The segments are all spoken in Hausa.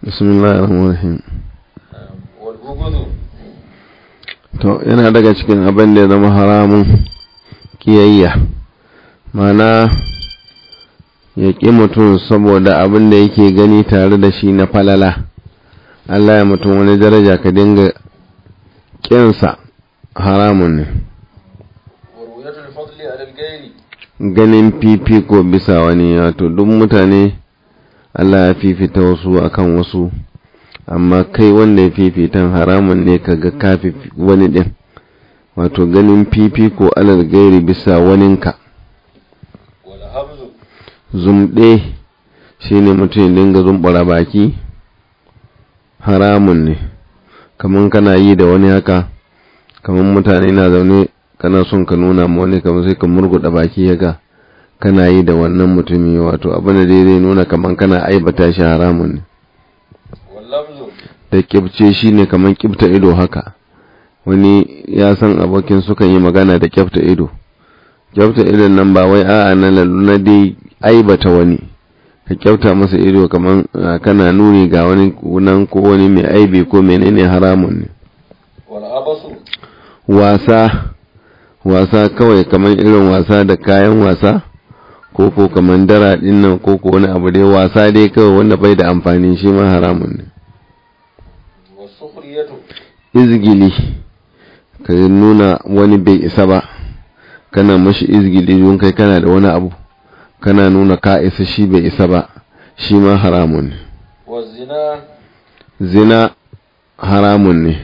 bismillahir rahmanir rahim والبغض to yana daga cikin abin da ya zama haramun kiyayya mana ya ƙi mutum saboda abin da yake gani tare da shi na falala Allah ya mutum wani daraja ka dinga ƙinsa haramun ne ورؤية الفضل على الغير ganin fifiko bisa wani wato duk mutane Allah ya fifita wasu akan wasu amma kai wanda ya fifitan haramun ne ka ga kafi wani ɗin wato ganin fifiko alal gairi bisa waninka والهمز zumɗe shi ne mutum ya dinga zumbura baki haramun ne kamar kana yi da wani haka kamar mutane na zaune kana son ka nuna ma wani kamar sai ka murguɗa baki haka kana yi da wannan mutumi wato abin da dai zai nuna kamar kana aibata shi haramun ne واللمز da kibce shi ne kamar kibta ido haka wani ya san abokin sukan yi magana da kyafta ido kyafta idon nan ba wai a'a na lalu na dai aibata wani ka kyauta masa ido kamar ah, kana nuni ga wani nan ko wani mai aibi ko menene haramun ne والعبس wasa wasa kawai kamar irin wasa da kayan wasa ko ko kamar dara din nan ko ko wani abu dai wasa dai kawai wanda bai da amfani shi ma haramun ne والسخرية izgili ka nuna wani bai isa ba kana mashi izgili don kai kana da wani abu kana nuna ka isa shi bai isa ba shi ma haramun ne والزنا zina haramun ne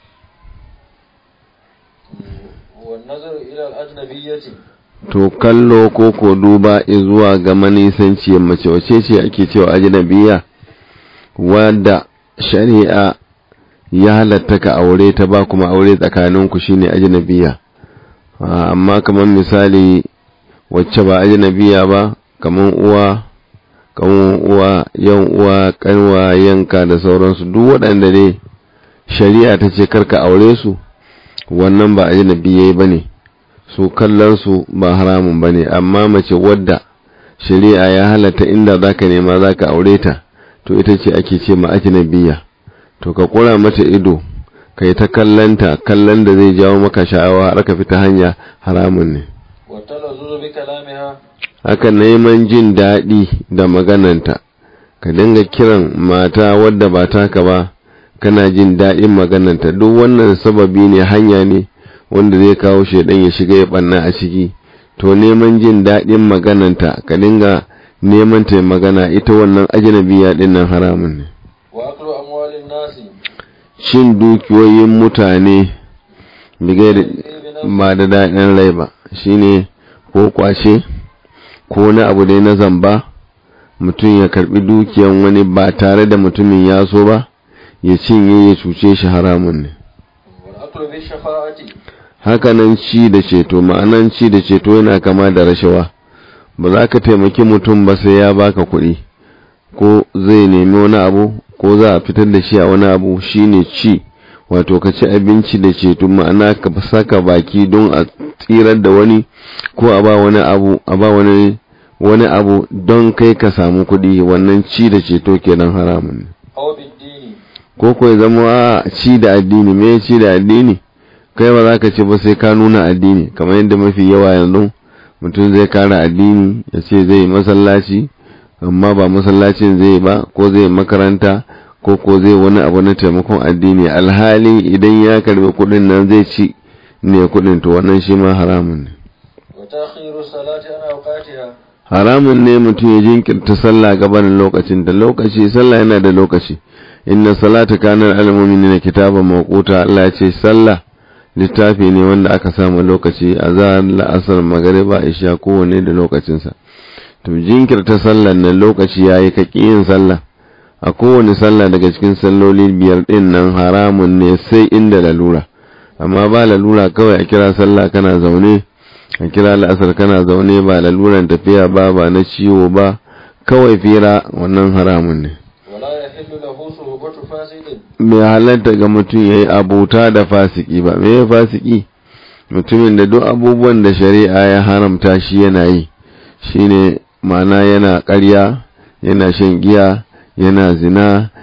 والنظر إلى الأجنبية to kallo ko ko duba zuwa ga manisanciyar mace wace ce ake cewa ajnabiya wadda shari'a ya halatta ka aure ta ba kuma aure tsakaninku shine ajnabiya Ah, amma kamar misali wacce ba ajnabiya ba kamar uwa kamar uwa yan uwa kanwa yanka da sauransu duk waɗanda ne shari'a ta ce karka aure su wannan ba ajnabiyai bane su kallon su ba haramun bane amma mace wadda shari'a ya halatta inda zaka nema zaka aure ta to ita ce ake ce ma ajnabiya to ka kura mata ido kai ta kallanta kallon da zai jawo maka sha'awa har ka fita hanya haramun ne والتلذذ بكلامها haka neman jin daɗi da magananta ka dinga kiran mata wadda ba taka ba kana jin daɗin magananta duk wannan sababi ne hanya ne wanda zai kawo shaidan ya shiga ya ɓanna a ciki to neman jin daɗin magananta ka dinga neman ta magana ita wannan ajnabiya ɗin nan haramun ne وأكل أموال الناس cin dukiyoyin mutane bigai ba da daɗin rai ba shine ko kwashe ko na abu dai na zamba mutum ya karbi dukiyan wani ba tare da mutumin ya so ba ya cinye ya cuce shi haramun ne والأكل بالشفاعة hakanan ci da ceto ma'anan ci da ceto yana kama da rashawa ba za ka taimaki mutum ba sai ya baka kuɗi ko zai nemi wani abu ko za a fitar da shi a wani abu shine ci wato ka ci abinci da ceto ma'ana ka saka baki don a tsirar da wani ko a ba wani abu a ba wani wani abu don kai ka samu kuɗi wannan ci da ceto kenan haramun ne أو بالدين ko ko ya zama a ci da addini me ci da addini kai ba za ka ce ba sai ka nuna addini kamar yadda mafi yawa yanzu mutum zai kara addini ya ce zai yi masallaci amma ba masallacin zai ba ko zai makaranta ko ko zai wani abu na taimakon addini alhali idan ya karbi kudin nan zai ci ne kudin to wannan shi ma haramun ne وتأخير الصلاة عن أوقاتها haramun ne mutum ya jinkirta sallah gabanin lokacin da lokaci sallah yana da lokaci inna salata kanar almu'minina kitaban mawquta Allah ya ce sallah littafi ne wanda aka samu lokaci azhar la'asar magriba isha kowanne da lokacinsa to jinkirta sallar nan lokaci yayi ka yin sallah a kowane sallah daga cikin salloli biyar din nan haramun ne sai inda lalura amma ba lalura kawai a kira sallah kana zaune a kira la'asar kana zaune ba laluran tafiya ba ba na ciwo ba kawai fira wannan haramun ne ولا يحل له صحبة فاسد mai halatta ga mutum ya yi abuta da fasiki ba me ya fasiki mutumin da duk abubuwan da shari'a ya haramta shi yana yi shine ma'ana yana ƙarya yana shan giya yana zina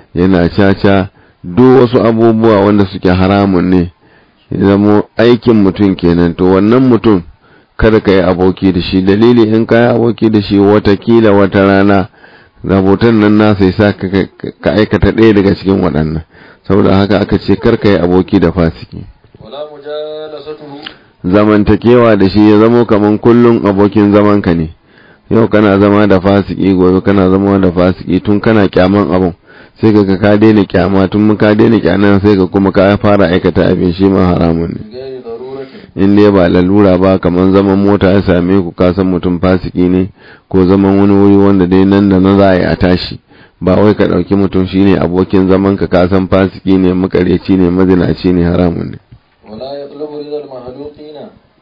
yana caca duk wasu abubuwa wanda suke haramun ne zamo aikin mutum kenan to wannan mutum kada ka yi aboki da shi dalili in ka yi aboki da shi watakila wata rana rahoton nan nasa ya sa ka aikata ɗaya daga cikin waɗannan saboda haka aka ce kar ka yi aboki da fasiki ولا مجالسته zamantakewa da shi ya zamo kaman kullum abokin zamanka ne yau kana zama da fasiki gobe kana zama da fasiki tun kana kyaman abun sai ka ka daina kyama tun ka daina kyanan sai ka kuma ka fara aikata abin shi ma haramun ne بغير ضرورة in dai ba lalura ba kaman zaman mota ya same ku ka san mutum fasiki ne ko zaman wani wuri wanda dai nan da na za a yi a tashi ba wai ka ɗauki mutum shine abokin zaman ka ka san fasiki ne makareci ne mazinaci ne haramun ne ولا يطلب رضا المخلوقين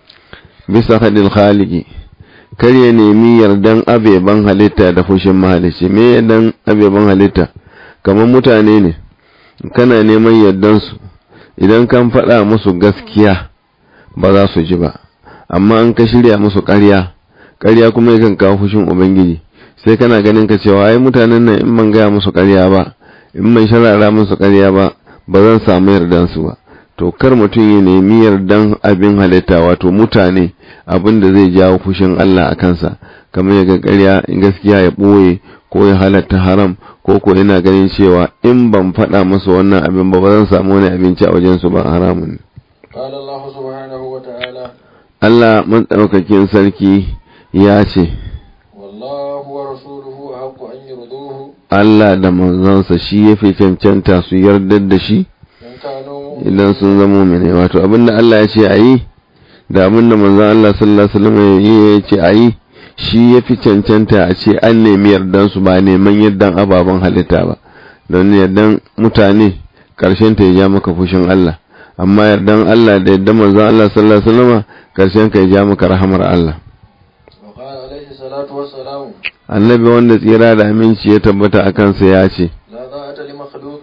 bisa hadil khaliki kar ya nemi yardan abeban halitta da fushin mahalicci me yardan abeban halitta kamar mutane ne kana neman yardansu idan kan faɗa musu gaskiya ba za su ji ba amma an ka shirya musu ƙarya ƙarya kuma yakan kawo fushin ubangiji sai kana ganin ka cewa ai mutanen nan in ban gaya musu ƙarya ba in ban sharara musu ƙarya ba ba zan samu yardansu ba to kar mutum ya nemi yardan abin halitta wato mutane abin da zai jawo fushin Allah a kansa kamar ya ga ƙarya in gaskiya ya ɓoye ko ya halatta haram ko ko yana ganin cewa in ban faɗa musu wannan abin ba ba zan samu wani abinci a wajensu ba haramun ne قال الله سبحانه وتعالى Allah matsaukakin sarki ya ce والله ورسوله أحق أن يرضوه Allah da manzansa shi ya fi cancanta su yardar da shi إن كانوا idan sun zama mene wato abinda Allah ya ce a yi da abinda manzan Allah sallallahu alaihi wasallam ya ce a yi shi ya fi cancanta a ce an nemi yardan su ba neman yardan ababen halitta ba don yardan mutane karshen ta ya ja maka fushin Allah amma yardan Allah da yardan manzan Allah sallallahu alaihi wasallam karshen ka ya ja maka rahamar Allah وقال عليه الصلاة والسلام annabi wanda tsira da aminci ya tabbata a kansa ya ce لا طاعة لمخلوق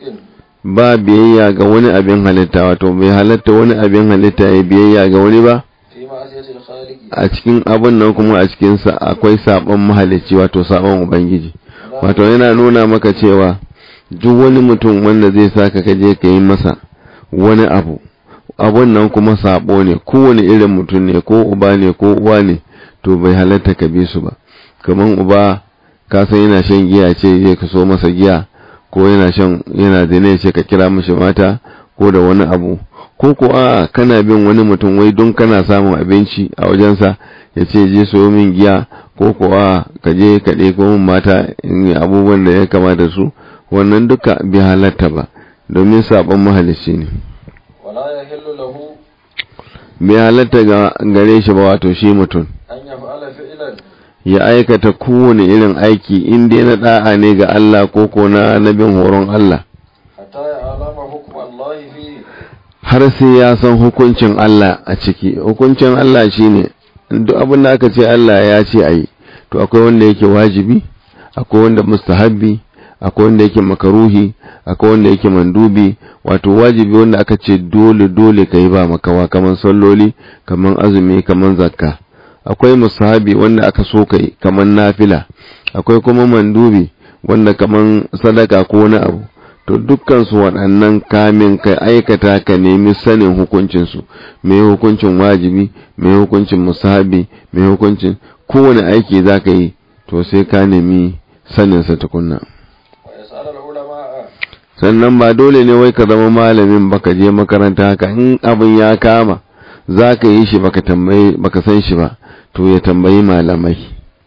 ba biyayya ga wani abin halitta wato bai halatta wani abin halitta ya biyayya ga wani ba في معصية الخالق a cikin abin nan kuma a cikinsa akwai sabon mahalicci wato sabon ubangiji wato yana nuna maka cewa duk wani mutum wanda zai saka ka je ka yi masa wani abu abun nan kuma sabo ne kowane irin mutum ne ko uba ne ko uwa ne to bai halatta ka bi su ba kaman uba ka san yana shan giya ce zai ka so masa giya ko yana shan yana zina ce ka kira mishi mata ko da wani abu ko ko a kana bin wani mutum wai don kana samun abinci a wajensa ya ce je soyo min giya ko ko a ka je ka ɗeko min mata in yi abubuwan da ya kamata su wannan duka bai halatta ba domin sabon mahalicci ne ولا يحل له bai halatta ga gare shi ba wato shi mutum أن يفعل فعلا ya aikata kowane irin aiki in dai na da'a ne ga Allah ko ko na nabin horon Allah حتى يعلم حكم الله فيه har sai ya san hukuncin Allah a ciki hukuncin Allah shine duk abin da aka ce Allah ya ce ayi to akwai wanda yake wajibi akwai wanda mustahabbi akwai wanda yake makaruhi akwai wanda yake mandubi wato wajibi wanda aka ce dole dole kai ba makawa kaman salloli kaman azumi kaman zakka akwai mustahabi wanda aka so kai kaman nafila akwai kuma mandubi wanda kaman sadaka ko wani abu to dukkan su waɗannan kamin ka aikata ka nemi sanin hukuncinsu mai hukuncin wajibi mai hukuncin musahabi mai hukuncin kowane aiki za ka yi to sai ka nemi saninsa tukunna ويسأل العلماء sannan ba dole ne wai ka zama malamin baka je makaranta haka in abin ya kama za ka yi shi baka tambayi baka san shi ba to ya tambayi malamai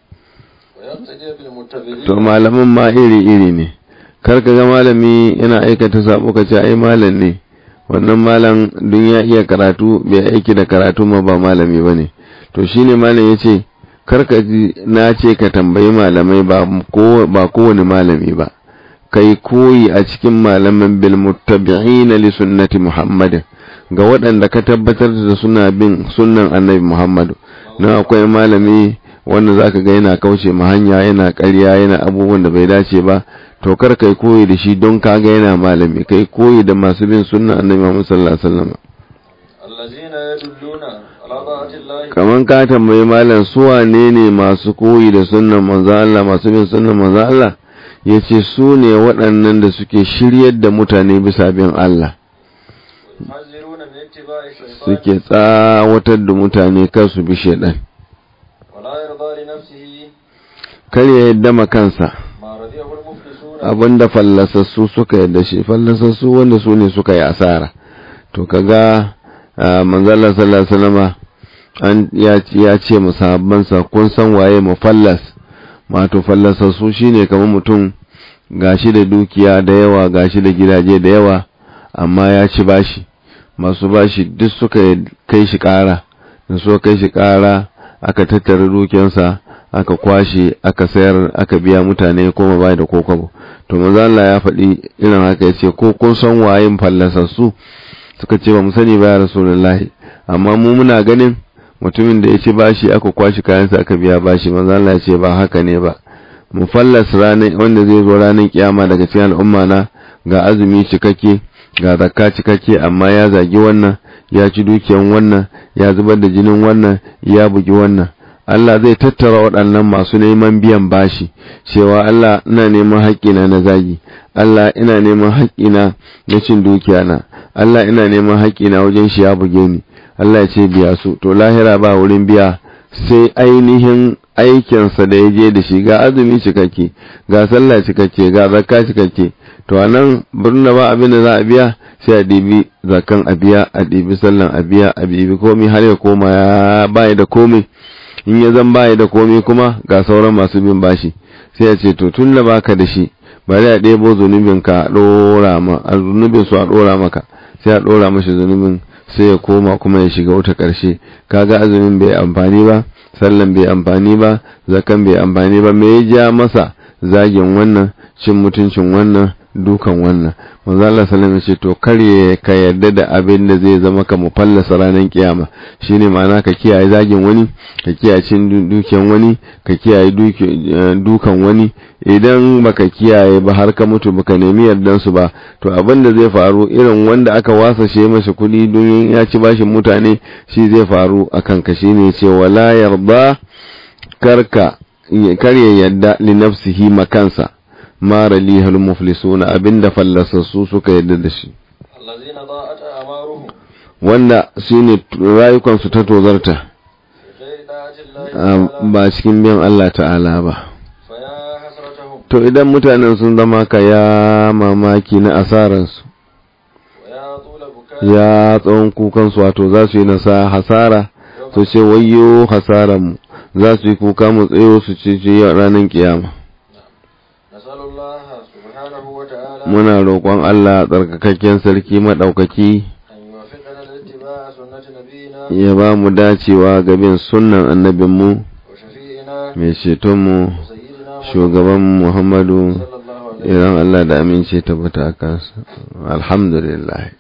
ويقتدي بالمتبعين to malaman ma iri iri ne kar ka ga malami yana aikata sabo ka ce ai malam ne wannan malam dun ya iya karatu bai aiki da karatu ma ba malami bane to shine malam yace kar ka ji na ce ka tambayi malamai ba ko ba kowane malami ba kai koyi a cikin malaman bil muttabi'ina li sunnati muhammad ga waɗanda ka tabbatar da suna bin sunnan annabi muhammadu na akwai malami wanda zaka ga yana kauce ma hanya yana ƙarya yana abubuwan da bai dace ba to kar kai koyi da shi don kaga yana malami kai koyi da masu bin sunnan annabi muhammad sallallahu alaihi wasallam الذين يدلون على طاعة الله kaman ka tambayi malam su wane ne masu koyi da sunnan manzo Allah masu bin sunnan manzo Allah ya ce su ne waɗannan da suke shiryar da mutane bisa bin Allah ويحذرون من اتباع الشيطان suke tsawatar da mutane kar su bi shaidan ولا يرضى لنفسه kar ya yadda ma kansa ما رضيه المفلسون abinda fallasassu suka yadda shi fallasassu wanda su ne suka yi asara to kaga ah, manzala sallallahu alaihi wasallama an ya ya ce musahabbansa kun san waye mufallas wato fallasassu shine kamar mutum gashi da dukiya da yawa gashi da gidaje da yawa amma ya ci bashi masu bashi duk suka kai shi kara da suka kai shi kara aka tattara dukiyarsa aka kwashe aka sayar aka biya mutane koma bai da kokobo to manzo Allah ya faɗi irin haka yace ko kun san wayin fallasassu suka ce ba mu sani ba ya rasulullahi amma mu muna ganin mutumin da ya ci bashi aka kwashi kayansa aka biya bashi manzo Allah ya ce ba haka ne ba mu fallas ranar wanda zai zo ranar kiyama daga cikin al'umma na ga azumi cikakke ga zakka cikakke amma ya zagi wannan ya ci dukiyan wannan ya zubar da jinin wannan ya bugi wannan Allah zai tattara waɗannan masu neman biyan bashi cewa Allah ina neman haƙƙina na zagi Allah ina neman haƙƙina na cin dukiya na Allah ina neman haƙƙina wajen shi ya buge ni Allah ya ce biya su to lahira ba wurin biya sai ainihin aikinsa da ya je da shi ga azumi cikakke ga sallah cikakke ga zakka cikakke to a nan birnin ba abin da za a biya sai a ɗibi zakan a biya a ɗibi sallan a biya a ɗibi komai har ya koma ya bayi da komai in ya zan bayi da komai kuma ga sauran masu bin bashi sai a ce to tun da baka da shi bari a ɗebo zunubin ka a ɗora ma a zunubin su a ɗora maka sai a ɗora mashi zunubin sai ya koma kuma ya shiga wata ƙarshe kaga azumin bai amfani ba sallan bai amfani ba zakan bai amfani ba me ya ja masa zagin wannan cin mutuncin wannan dukan wannan manzo Allah sallallahu alaihi ce to kare ka yarda da abin da zai zama ka mufallasa ranar kiyama shine ma'ana ka kiyaye zagin wani ka kiyaye cin dukiyan wani ka kiyaye dukan wani idan baka kiyaye ba har ka mutu baka nemi yardan su ba to abin da zai faru irin wanda aka wasa shi masa kuɗi don ya ci bashin mutane shi zai faru akan ka shine ce wala yarda karka kar ya yarda li nafsihi makansa mara lihal muflisuna abinda fallasassu suka yarda da shi الذين ضاءت أعمارهم wanda shine rayukansu ta tozarta بغير طاعة الله تعالى ba cikin biyan Allah ta'ala ba فيا حسرتهم to idan mutanen sun zama ka ya mamaki na asararsu ويا طول بكاء ya tsawon kukansu wato za su yi nasa hasara su ce wayyo hasararmu za su yi kuka mu tsayo su ce ce ranar kiyama نسأل الله سبحانه وتعالى muna roƙon Allah tsarkakakken sarki maɗaukaki أن يوفقنا لاتباع سنة نبينا ya ba mu dacewa ga bin sunnan annabinmu وشفيعنا mai cetonmu وسيدنا محمد shugaban Muhammadu صلى الله عليه idan Allah da amince tabbata a kansa alhamdulillah